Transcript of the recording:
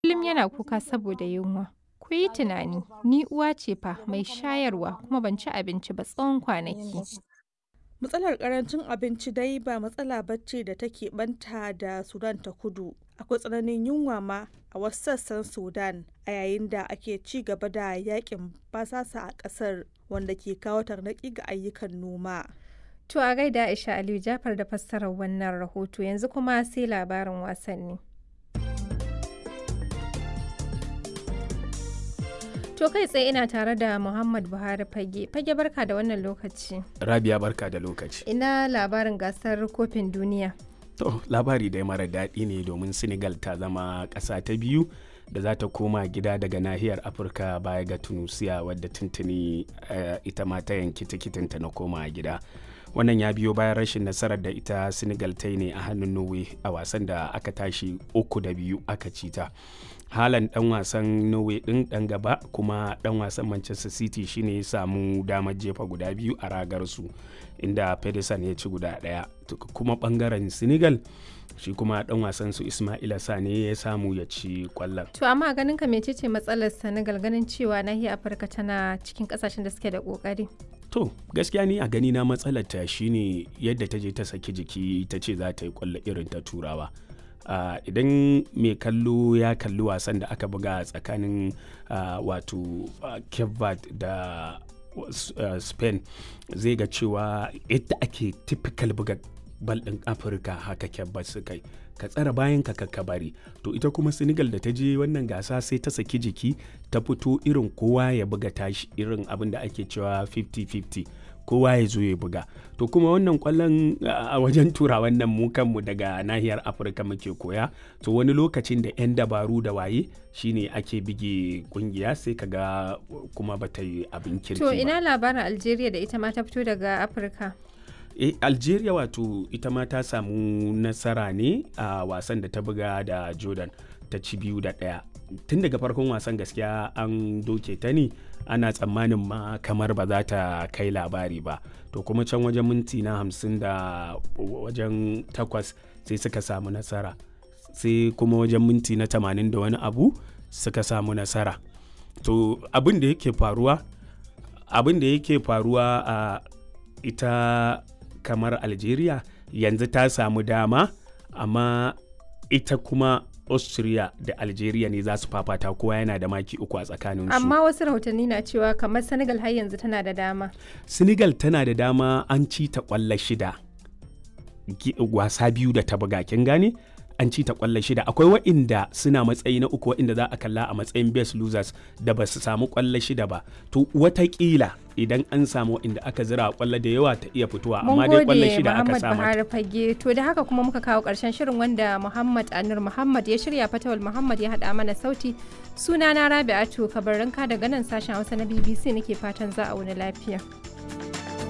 kullum yana kuka saboda yunwa. Ku yi tunani, ni uwa ce fa mai shayarwa kuma ban ci abinci ba tsawon kwanaki. Matsalar karancin abinci dai ba matsala bacci da take banta da Sudan ta kudu. Akwai tsananin yunwa ma a wasu sassan Sudan a yayin da ake ci gaba da yakin basasa a kasar wanda ke kawo tarnaki ga ayyukan noma. To a gaida Aisha Aliyu Jafar da fassarar wannan rahoto yanzu kuma sai labarin wasanni. To kai tsaye ina tare da Muhammad Buhari Fage. Fage barka da wannan lokaci. Rabia barka da lokaci. Ina labarin gasar kofin duniya. To labari dai mara daɗi ne domin Senegal ta zama ƙasa ta biyu da za ta koma gida daga nahiyar Afirka baya ga Tunusiya wadda tuntuni uh, ita ma ta yanki tikitinta na koma gida. wannan ya biyo bayan rashin nasarar da ita senegal ta yi ne a hannun norway a wasan da aka tashi uku da biyu aka ci ta halan dan wasan norway din dan gaba kuma dan wasan manchester city shine ya samu damar jefa guda biyu a ragar su inda pedersen ya ci guda daya kuma bangaren senegal shi kuma dan wasan su ismaila sane ya samu ya ci kwallon to amma ganin ka mecece matsalar senegal ganin cewa nahiyar afirka tana cikin kasashen da suke da kokari to gaskiya ni a gani na matsalar ta shine yadda ta je ta saki jiki ta ce za ta yi kwallo irin ta turawa uh, idan mai kallo ya kalli wasan da aka buga tsakanin uh, wato uh, cape da uh, spain zai ga cewa yadda ake typical buga bal ɗin afirka haka kyabbat su kai ka tsara bayan ka ka bari to ita kuma senegal da ta je wannan gasa sai ta saki jiki ta fito irin kowa ya buga tashi irin abin da ake cewa 50-50 kowa ya zo ya buga to kuma wannan kwallon a wajen tura wannan mu kanmu daga nahiyar afirka muke koya to wani lokacin da 'yan dabaru da waye shine ake bige kungiya sai kaga kuma bata yi abin kirki to ina labarin algeria da ita ma ta fito daga afirka e, algeria wato ita ma ta samu nasara ne a wasan da ta buga da jordan ta ci biyu da ɗaya tun daga farkon wasan gaskiya an doke ta ne ana tsammanin ma kamar ba za ta kai labari ba to kuma can wajen minti na hamsin da wajen takwas sai suka samu nasara sai kuma wajen minti na tamanin da wani abu suka samu nasara to abin da yake faruwa abin da yake faruwa a ita kamar algeria yanzu ta samu dama amma ita kuma austria da algeria ne za su fafata kowa yana da maki uku a tsakaninsu amma wasu rahotanni na cewa kamar senegal har yanzu tana da dama senegal tana da dama an ci ta kwallo shida wasa biyu da ta buga kin gane an ci ta kwallo shida akwai wa'inda suna matsayi na uku wa'inda za a kalla a matsayin best losers da ba su samu kwallo shida ba to watakila idan an samu wa'inda aka zira kwallo da yawa ta iya fitowa amma dai kwallo shida aka samu Buhari fage to da haka kuma muka kawo karshen shirin wanda Muhammad Anur Muhammad ya shirya Fatawul Muhammad ya hada mana sauti sunana Rabi'atu Kabarinka daga nan sashen Hausa na BBC nake fatan za a wani lafiya